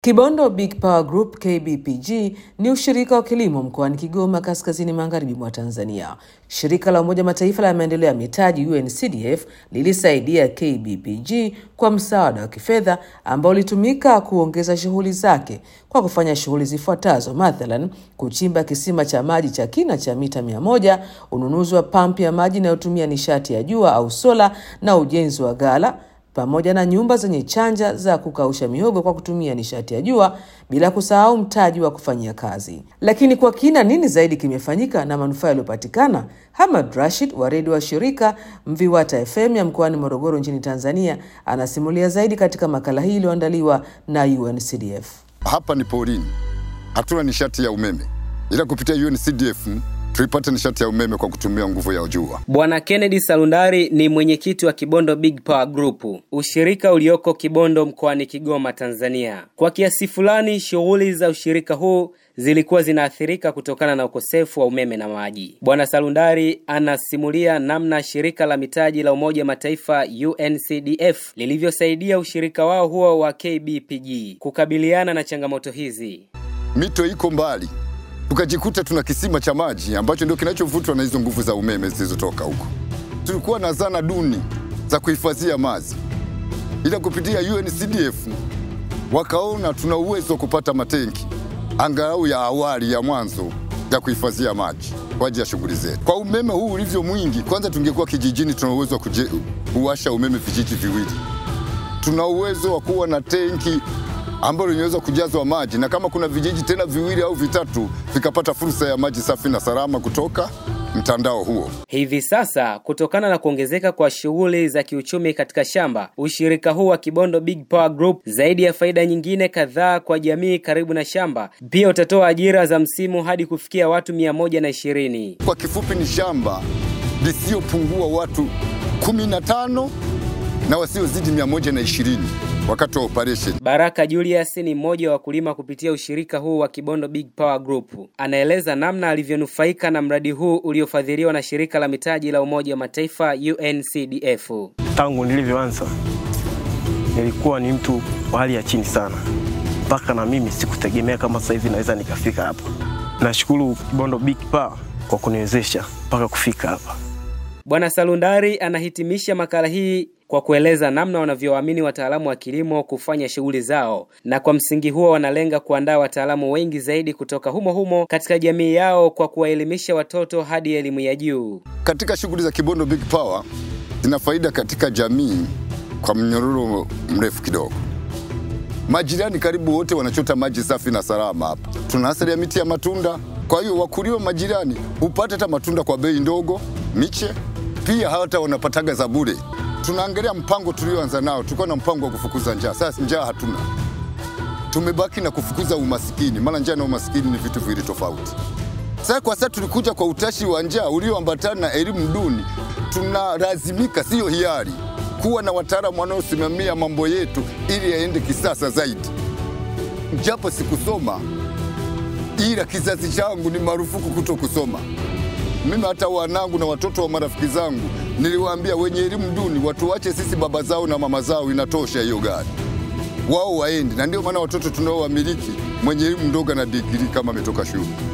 Kibondo Big Power Group KBPG ni ushirika wa kilimo mkoani Kigoma kaskazini magharibi mwa Tanzania. Shirika la Umoja Mataifa la maendeleo ya mitaji UNCDF lilisaidia KBPG kwa msaada wa kifedha ambao ulitumika kuongeza shughuli zake kwa kufanya shughuli zifuatazo: mathalan, kuchimba kisima cha maji cha kina cha mita mia moja, ununuzi wa pampu ya maji inayotumia nishati ya jua au sola na ujenzi wa ghala pamoja na nyumba zenye chanja za kukausha mihogo kwa kutumia nishati ya jua, bila kusahau mtaji wa kufanyia kazi. Lakini kwa kina, nini zaidi kimefanyika na manufaa yaliyopatikana? Hamad Rashid wa redio wa shirika Mviwata FM ya mkoani Morogoro nchini Tanzania anasimulia zaidi katika makala hii iliyoandaliwa na UNCDF. Hapa ni porini, hatuna nishati ya umeme, ila kupitia UNCDF tuipate nishati ya umeme kwa kutumia nguvu ya jua. Bwana Kennedy Salundari ni mwenyekiti wa Kibondo Big Power Group, ushirika ulioko Kibondo mkoani Kigoma, Tanzania. Kwa kiasi fulani, shughuli za ushirika huu zilikuwa zinaathirika kutokana na ukosefu wa umeme na maji. Bwana Salundari anasimulia namna shirika la mitaji la Umoja Mataifa UNCDF lilivyosaidia ushirika wao huo wa KBPG kukabiliana na changamoto hizi. Mito iko mbali tukajikuta tuna kisima cha maji ambacho ndio kinachovutwa na hizo nguvu za umeme zilizotoka huko. Tulikuwa na zana duni za kuhifadhia maji, ila kupitia UNCDF wakaona tuna uwezo wa kupata matenki angalau ya awali ya mwanzo ya kuhifadhia maji kwa ajili ya shughuli zetu. Kwa umeme huu ulivyo mwingi, kwanza tungekuwa kijijini, tuna uwezo wa kuwasha umeme vijiji viwili. Tuna uwezo wa kuwa na tenki ambalo linaweza kujazwa maji na kama kuna vijiji tena viwili au vitatu vikapata fursa ya maji safi na salama kutoka mtandao huo. Hivi sasa, kutokana na kuongezeka kwa shughuli za kiuchumi katika shamba, ushirika huu wa Kibondo Big Power Group, zaidi ya faida nyingine kadhaa kwa jamii karibu na shamba, pia utatoa ajira za msimu hadi kufikia watu mia moja na ishirini. Kwa kifupi, ni shamba lisiyopungua watu kumi na tano na wasiozidi mia moja na ishirini wakati wa operation. Baraka Julius ni mmoja wa wakulima kupitia ushirika huu wa Kibondo Big Power Group. Anaeleza namna alivyonufaika na mradi huu uliofadhiliwa na shirika la mitaji la Umoja wa Mataifa UNCDF. Tangu nilivyoanza nilikuwa ni mtu wa hali ya chini sana, mpaka na mimi sikutegemea kama sasa hivi naweza nikafika hapa. Nashukuru Kibondo Big Power kwa kuniwezesha mpaka kufika hapa. Bwana Salundari anahitimisha makala hii kwa kueleza namna wanavyowaamini wataalamu wa kilimo kufanya shughuli zao, na kwa msingi huo wanalenga kuandaa wataalamu wengi zaidi kutoka humo humo katika jamii yao kwa kuwaelimisha watoto hadi elimu ya juu. Katika shughuli za Kibondo Big Power zina faida katika jamii kwa mnyororo mrefu kidogo. Majirani karibu wote wanachota maji safi na salama hapa. Tuna asili ya miti ya matunda, kwa hiyo wakulima majirani hupata hata matunda kwa bei ndogo, miche pia hata wanapataga za bure. Tunaangalia mpango tulioanza nao, tulikuwa na mpango wa kufukuza njaa. Sasa njaa hatuna, tumebaki na kufukuza umasikini, maana njaa na umasikini ni vitu viwili tofauti. Sasa kwa sasa tulikuja kwa utashi wa njaa ulioambatana na elimu duni, tunalazimika, siyo hiari, kuwa na wataalamu wanaosimamia mambo yetu ili yaende kisasa zaidi. Japo sikusoma, ila kizazi changu ni marufuku kuto kusoma. Mimi hata wanangu na watoto wa marafiki zangu niliwaambia wenye elimu duni watuache sisi baba zao na mama zao, inatosha hiyo gari, wao waende. Na ndio maana watoto tunaowamiliki mwenye elimu ndogo na digrii kama ametoka shule.